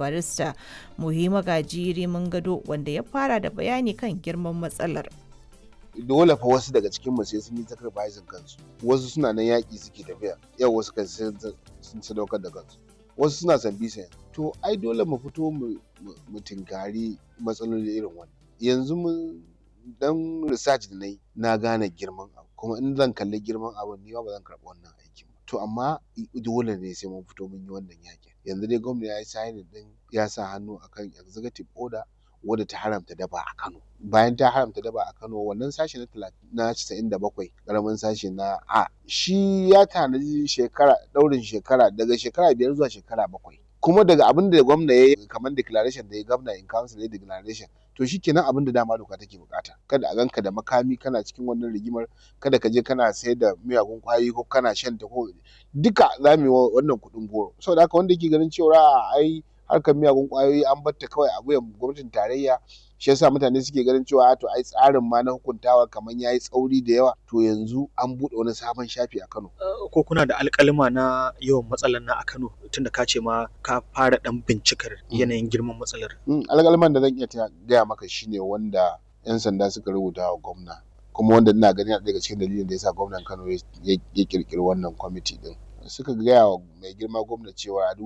barista muhimma gajiri mun gado wanda ya fara da bayani kan girman matsalar dole fa wasu daga cikin mu sai sun yi sacrificing kansu wasu suna nan yaƙi suke tafiya yau wasu kan sun sadaukar da kansu wasu suna san bisa to ai dole mu fito mu tinkari matsaloli irin wannan yanzu mun dan research da nayi na gane girman abu kuma in zan kalli girman abu ni ba zan karɓi wannan aikin ba to amma dole ne sai mun fito mun yi wannan yaƙin yanzu dai gwamnati ya yi signing din ya sa hannu akan executive order wadda ta haramta daba a Kano. Bayan ta haramta daba a Kano wannan sashe na casa'in da bakwai ƙaramin sashe na A shi ya tanaji shekara ɗaurin shekara daga shekara biyar zuwa shekara bakwai. Kuma daga abin da gwamna ya yi kamar declaration da ya gwamna in council ya declaration to shi kenan abin da dama doka take bukata kada a ganka da makami kana cikin wannan rigimar kada ka je kana sayar da miyagun kwayoyi ko kana shan ta ko duka za mu yi wannan kuɗin goro saboda haka wanda yake ganin cewa ai harkar miyagun kwayoyi an batta kawai a wuyan gwamnatin tarayya shi yasa mutane suke ganin cewa to ai tsarin ma na hukuntawa kamar yayi tsauri da yawa to yanzu an buɗe wani sabon shafi a Kano ko kuna da alƙalima na yawan matsalar na a Kano tunda ka ce ma ka fara dan bincikar yanayin girman matsalar alƙaliman da zan iya gaya maka shine wanda yan sanda suka rubuta wa gwamna kuma wanda ina ganin daga cikin dalilin da yasa gwamnan Kano ya kirkiri wannan kwamiti din suka gaya wa mai girma gwamna cewa a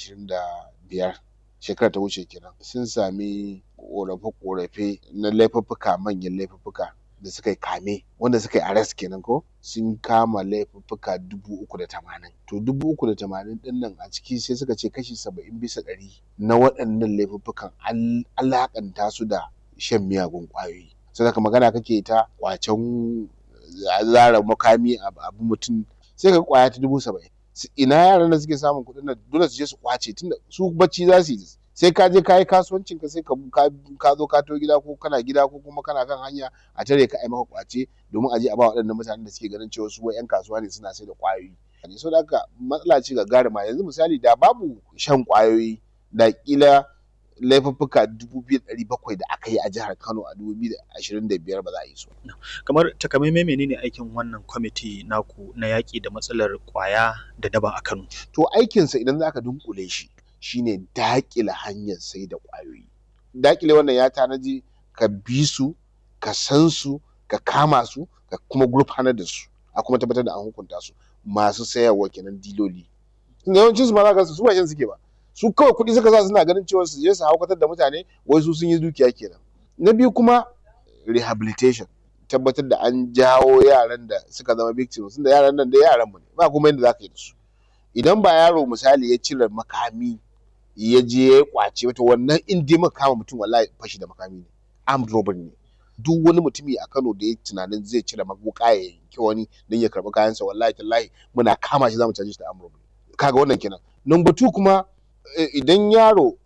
2025 shekara ta wuce kenan sun sami korafe-korafe na laifuffuka manyan laifuffuka da suka yi kame wanda suka yi arrest kenan ko sun kama laifuffuka dubu uku da tamanin to dubu uku da tamanin din nan a ciki sai suka ce kashi saba'in bisa ɗari na waɗannan laifuffukan alaƙanta su da shan miyagun ƙwayoyi sai ka magana kake ta kwacen zara makami abu mutum sai ka kwaya ta dubu saba'in ina yaran da suke samun kuɗin nan dole su je su kwace tunda su bacci za su yi sai ka je ka yi kasuwancin ka sai ka zo ka to gida ko kana gida ko kuma kana kan hanya a tare ka ai maka kwace domin a je a ba waɗannan mutanen da suke ganin cewa su wai yan kasuwa ne suna sai da kwayoyi ne so da haka matsala ce ga garima yanzu misali da babu shan kwayoyi da kila laifuffuka dubu biyu ɗari bakwai da aka yi a jihar Kano a dubu biyu da ashirin da biyar ba za a yi su. Kamar takamaimai menene aikin wannan kwamiti naku na yaƙi da matsalar ƙwaya da daba a Kano? To aikinsa idan za ka dunkule shi shine daƙile hanyar sai da ƙwayoyi. Daƙile wannan ya tanaji ka bi su, ka san su, ka kama su, ka kuma gurfanar da su, a kuma tabbatar da an hukunta su masu sayarwa kenan diloli. Yawancin su ma za ka su ba shan suke ba. su kawai kuɗi suka sa suna ganin cewa su je su haukatar da mutane wai su sun yi dukiya kenan na biyu kuma rehabilitation tabbatar da an jawo yaran da suka zama victims da yaran nan da yaran mu ne ba kuma yadda zaka yi da su idan ba yaro misali ya cire makami ya je ya kwace wata wannan in dai maka kama mutum wallahi fashi da makami ne armed robbery ne duk wani mutumi a Kano da ya tunanin zai cire wuka ya yanke wani don ya karɓi kayansa wallahi tallahi muna kama shi zamu caje shi da armed robbery kaga wannan kenan number two kuma idan yaro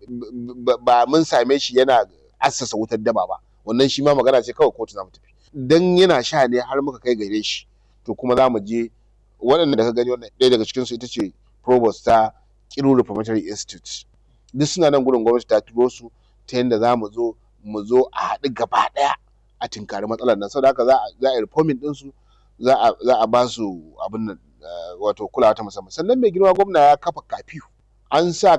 ba mun same shi yana assasa wutar daba ba wannan shi ma magana ce kawai kotu za mu tafi dan yana sha ne har muka kai gare shi to kuma za mu je waɗanda da ka gani wannan ɗaya daga cikinsu ita ce provost ta Kiru Reformatory Institute duk suna nan gurin gwamnati ta turo su ta yadda za mu zo mu zo a haɗu gaba ɗaya a tinkari matsalar nan saboda haka za a yi reforming ɗinsu za a ba su abin nan wato kulawa ta musamman sannan mai girma gwamna ya kafa kafiyu an sa